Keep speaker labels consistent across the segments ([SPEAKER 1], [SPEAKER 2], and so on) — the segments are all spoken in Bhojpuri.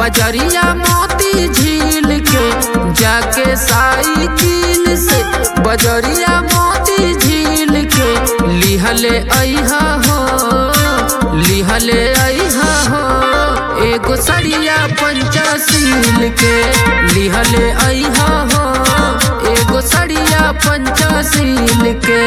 [SPEAKER 1] बजरिया मोती झील के जाके साइकिल से बजरिया मोती झील के लिहले अइहा हो लिहले अइहा हो एगो सड़िया पंचाशील के लिहले अइहा हो एगो सड़िया पंचाशील के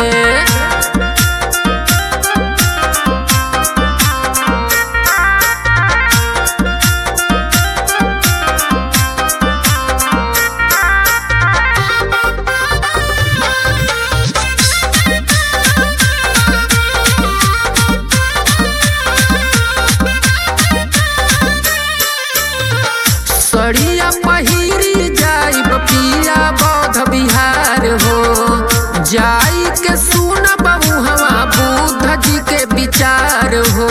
[SPEAKER 1] सड़िया पहिरी जाई पिया बौद्ध बिहार हो जाई के सुन बहु हवा बुद्ध जी के विचार हो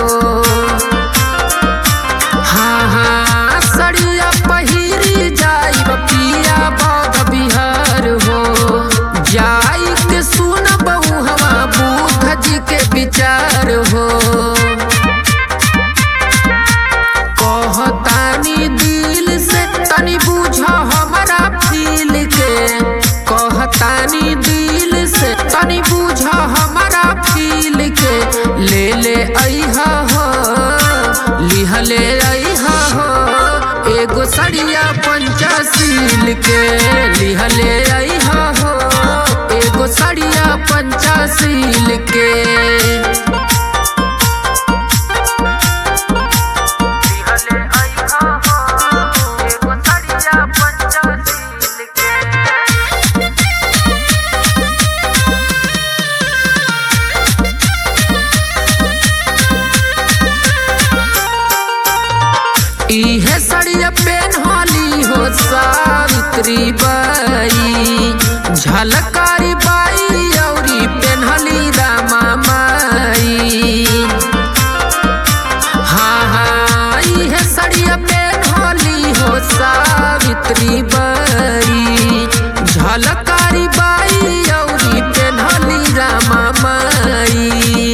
[SPEAKER 1] हाँ हाँ सड़िया पहिरी जाई पिया बौद्ध बिहार हो जाई के सुन बहु हवा बुद्ध जी के विचार हो कहतानी दिल से तनी बुझ हमारा फील के कहतानी दिल से तनी बुझ हमारा फील के ले ले अइहा हो लिहले अइहा हो एगो सड़िया पंचाशील के लिहले अइहा हो एगो सड़िया पंचाशील के
[SPEAKER 2] लिहले अइहा हो एगो सड़िया पंचाशील के
[SPEAKER 1] इहे सड़िया पेन्हली हो सावित्री बाई झलकारी बाई औरी पेन्हली रामा माई हाँ हाँ इहे सड़िया पेन्हली हो सावित्री बाई झलकारी बाई औरी पेन्हली रामा माई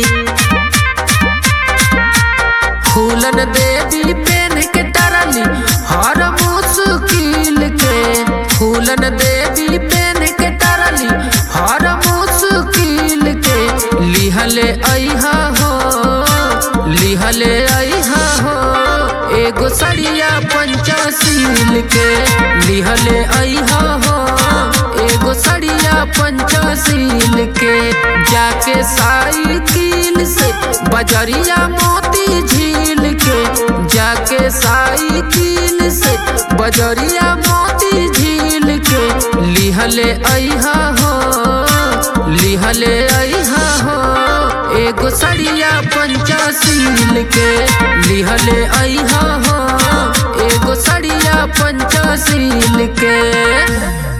[SPEAKER 1] फूलन देवी पेन के तरली हर मुश्किल के फूलन देवी पेन के तरली हर मुश्किल के लिहले अइहा हो लिहले अइहा हो एगो सड़िया पंचाशील के लिहले अइहा हो एगो सड़िया पंचाशील के जाके साइकिल से बजरिया मोती झील के जाके साइकिल से बजरिया मोती झील के लिहले अइहा हो लिहले अइहा हो एगो सड़िया पंचाशील के लिहले अइहा हो एगो सड़िया पंचाशील के